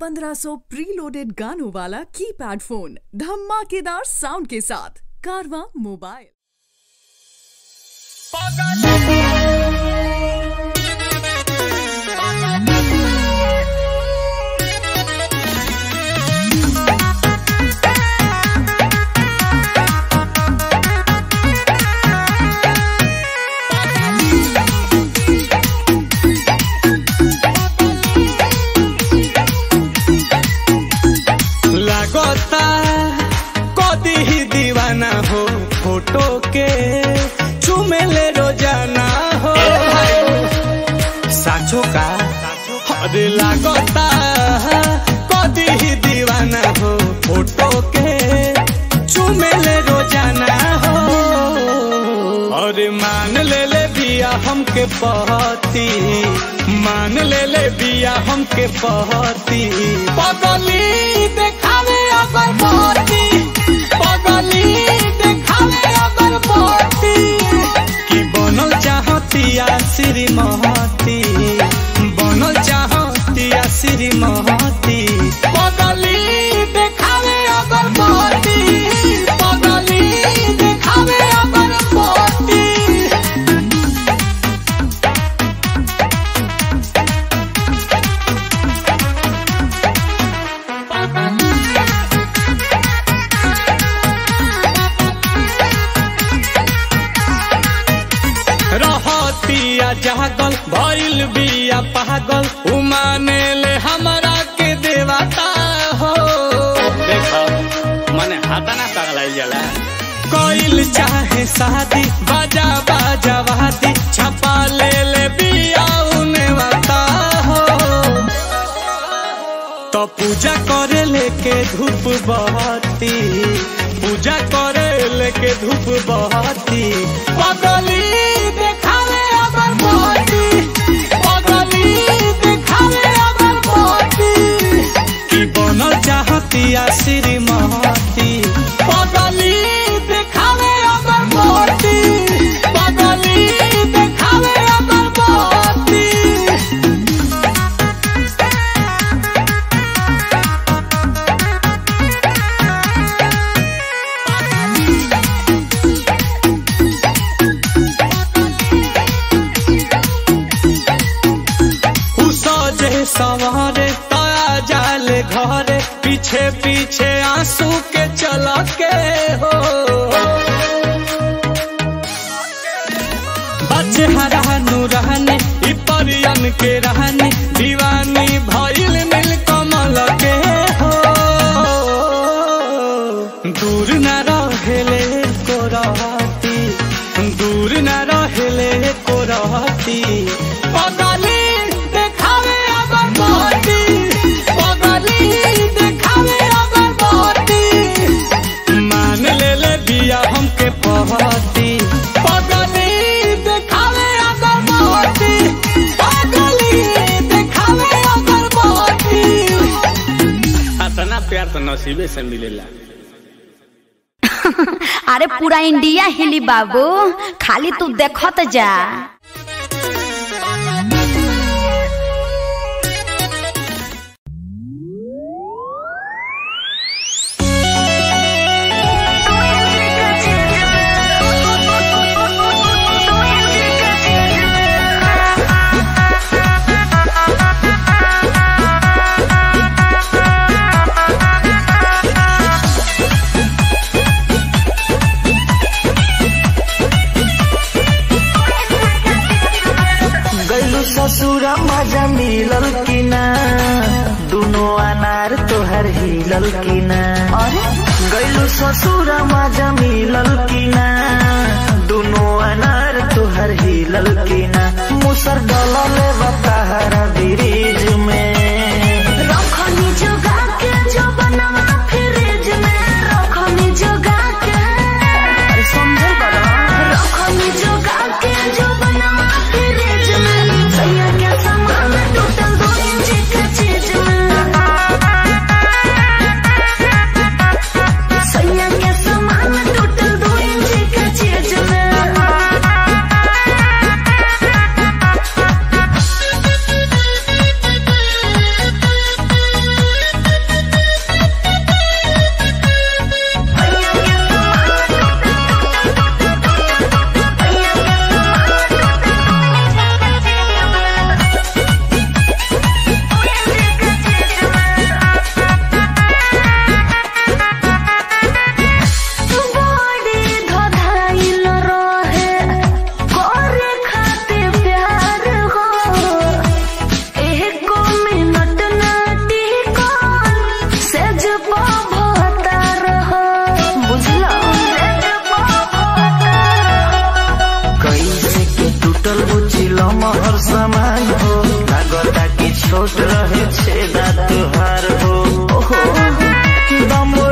1500 preloaded गानों वाला keypad phone धमाकेदार साउंड के साथ कारवा मोबाइल लागता कदी ही दीवाना हो फोटो के चुमेले रोजाना हो साचो का अरे लागता कदी ही दीवाना हो फोटो के चुमेले रोजाना हो अरे मान ले ले बिया हमके पहती मान ले ले बिया हमके पहती पगली देखावे अगर पहती पगली देखावे अगर पहती कि बनल चाहतिया श्रीमती बनल चाहतिया श्रीमती पगली देखावे अगर पहती पगली देखावे अगर पहती रहतिया जागल भइल बिया पागल उमाने ले हमरा के देवता हो देखो मने हाथा ना पगलाइल जाला कोइल चाहे शादी बाजा बाजा वादी छपा ले ले बिया उने वाता हो तो पूजा करे लेके धूप बहती पूजा करे लेके धूप बहती पगली देखावे अगर बहती पगली देखावे अगर बहती कि बनल चाहतिया श्रीमती पगली देखावे अगर बहती पगली देखावे अगर बहती सजे सवारे तया जाले घरे पीछे पीछे आंसू के चला के हो बच्चे हरानु रहने इ परियन के रहने दीवानी भइल नील कमल के हो दूर न रहेले को रहती दूर न रहेले को रहती पगली देखावे अगर बहती पगली देखावे अगर बहती मान ले ले बिया हमके पहती पगली देखावे अगर बहती पगली देखावे अगर बहती अतना प्यार तो नसीबे से मिलेला अरे पूरा इंडिया हिली बाबू खाली तू देखत जा गैलू ससुर मजा मिलल कि ना दुनो अनार तोहर हिलल कि ना गैलू ससुर मजा मिलल कि ना दुनो अनार तोहर हिलल कि ना मुसर डलल बताहरा ब्रिज में रखनी जोगा के जो बनवा फ्रिज में रखनी जोगा के अरे समझल बड़ा रखनी जोगा के जो बनवा फ्रिज में सैया के सामान टूटल दो इंच के चीज में सैया के सामान टूटल दो इंच के चीज में मिलल बुचिल महर सामान हो लागता कि छोट रहे छेदा तुहार हो ओहो दम